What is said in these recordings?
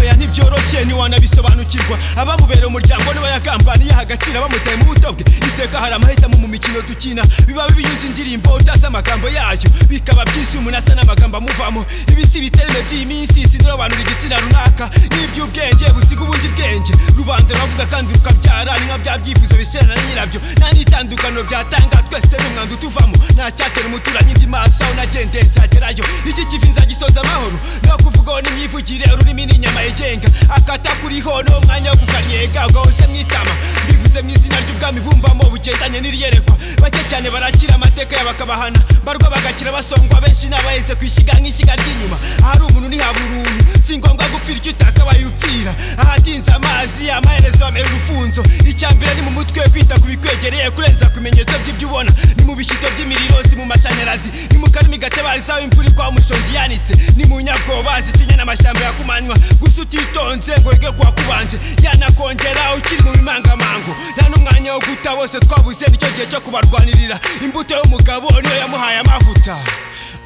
oya ntibyoroshye ntiwanabisobanukirwa abamubereye umuryango niba yagambaniye agaciro bamutaye mu buto bwe iteka hari amahitamo mu mikino dukina biba bibinyuze indirimbo utazi amagambo yayo bikaba byiza umuntu asa n'amagambo amuvamo ibi si ibiterane by'iyi minsi sinobanura igitsina runaka n'iby'ubwenge busiga ubundi bwenge rubanda ruravuga kandi rukabyara ni nka bya byifuzo bishyirana na nyirabyo nta n'itandukaniro byatanga twese ni umwanda utuvamo nta cyatera umuturanyi indi maso aho nagendeye nzagerayo iki kivi nzagisoza amahoro no kuvugaho n'imyivugire ururimi ni inyama yigenga akatakuriho ni umwanya wo kukannyega ugahose mwitama bivuze mu izina ry'ubwami bumbamo bugendanye n'iriyerekwa bake cyane barakira amateka yabo akabahana barwa bagakira basongwa benshi n'abaheze ku ishyiga nk'ishyiga ry'inyuma ahari umuntu ntihabura uruntu si ngombwa gupfira icyo utakabaye upfira ahatinze amazi amaherezo amera urufunzo icya mbere ni mu mutwe kwita ku bikwegereye kurenza ku bimenyetso by'ibyo ubona ni mu bishyito by'imiriro si mu mashanyarazi ni mu karimi gatabarizaho imvura igwa umushongi yanitse ni mu nyabwoba zitinya n'amashyamba yakumanywa gusa utitonze ngo wige kuwakubanje yanakongera ukiri mu bimangamango nta n'umwanya wo guta bose twabuze nicyo gihe cyo kubarwanirira imbuto y'umugabo niyo yamuhaye amavuta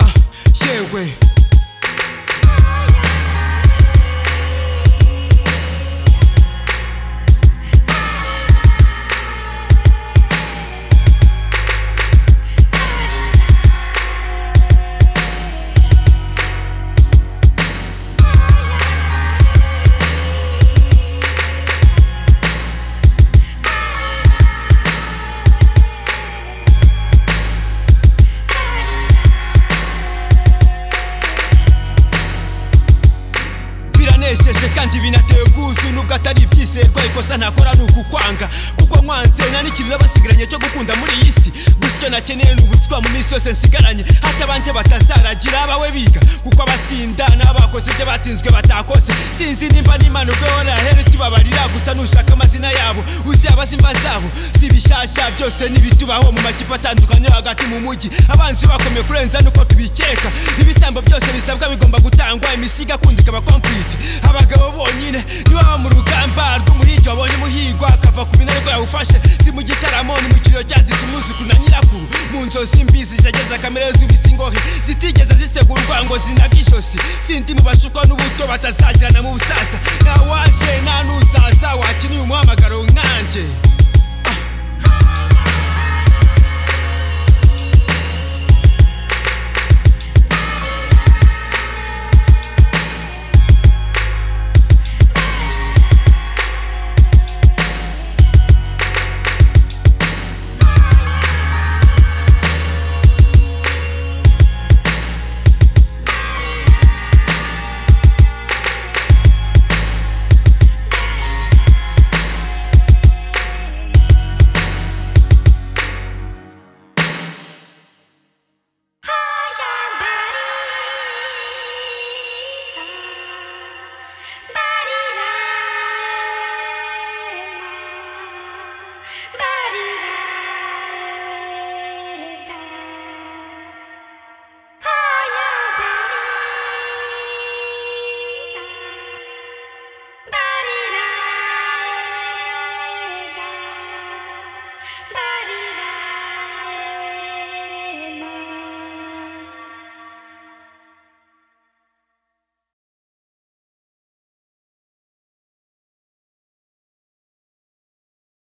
ah, yewe biranesheje kandi binateye ubwuzu nubwo atari ibyizerwa ikosa ntakora ni ukukwanga kuko nkwanze nta n'ikiriro basigaranye cyo gukunda muri iyi si gusa icyo nakeneye ni ubuswa mu minsi yose nsigaranye hatabanje batazaragira abawe biga kuko abatsinda n'abakoze ibyo batsinzwe batakoze sinzi nimba n'imana ubwo yorahere tubabarira gusa nushaka amazina yabo uzaba azi imva zabo si ibishyashya byose n'ibitubaho mu makipe atandukanye yo hagati mu mujyi abanzi bakomeye kurenza nuko tubikeka ibitambo byose bisabwa bigomba gutangwa imisigo akunda ikaba komplite abagabo bonyine nibo baba mu rugamba rw'umuhigi wabonye umuhigwa akava ku binariko yawufashe si mu gitaramo ni mu kiriro cyazita umwuzukuru na nyirakuru mu nzozi mbi zigegeza kamere zubitse ingohe zitigeze zisegurwa ngo zinaga ijosi sindi mu bashuka n'ubuto batazagirana mu busaza nta waje nta n'uzaza wakiniye umuhamagaro nkanjye